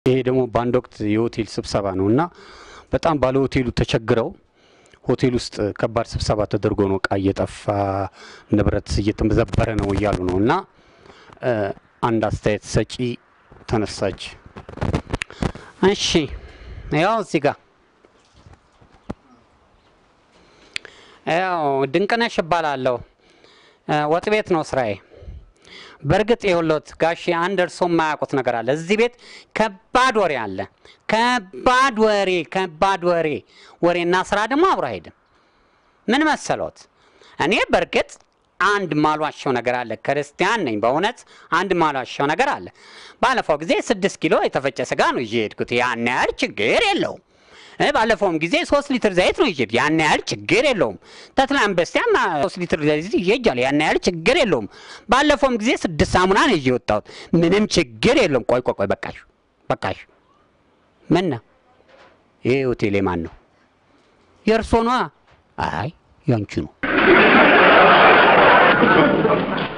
ይሄ ደግሞ በአንድ ወቅት የሆቴል ስብሰባ ነው እና በጣም ባለ ሆቴሉ ተቸግረው ሆቴል ውስጥ ከባድ ስብሰባ ተደርጎ ነው እቃ እየጠፋ ንብረት እየተመዘበረ ነው እያሉ ነው እና እ፣ አንድ አስተያየት ሰጪ ተነሳች። እሺ ያው እዚህ ጋር ያው ድንቅነሽ እባላለሁ። እ፣ ወጥ ቤት ነው ስራዬ። በእርግጥ የሁሎት ጋሼ አንድ እርሶ የማያውቁት ነገር አለ። እዚህ ቤት ከባድ ወሬ አለ። ከባድ ወሬ ከባድ ወሬ ወሬና ስራ ደግሞ አብሮ አይሄድም። ምን መሰሎት? እኔ በእርግጥ አንድ ማሏቸው ነገር አለ። ክርስቲያን ነኝ በእውነት አንድ ማሏቸው ነገር አለ። ባለፈው ጊዜ ስድስት ኪሎ የተፈጨ ስጋ ነው ይዤ ሄድኩት። ያን ያህል ችግር የለውም። እ፣ ባለፈውም ጊዜ ሶስት ሊትር ዘይት ነው ይዤ ያን ያህል ችግር የለውም። ተትላም በስቲያም አ፣ ሶስት ሊትር ዘይት ይዤ ሄጃለሁ። ያን ያህል ችግር የለውም። ባለፈውም ጊዜ ስድስት ሳሙና ነው ይዤ የወጣሁት። ምንም ችግር የለውም። ቆይ ቆይ ቆይ፣ በቃሽ በቃሽ። ምን ነው ይሄ ሆቴል የማን ነው? የእርሶ ነዋ። አይ ያንቺ ነው።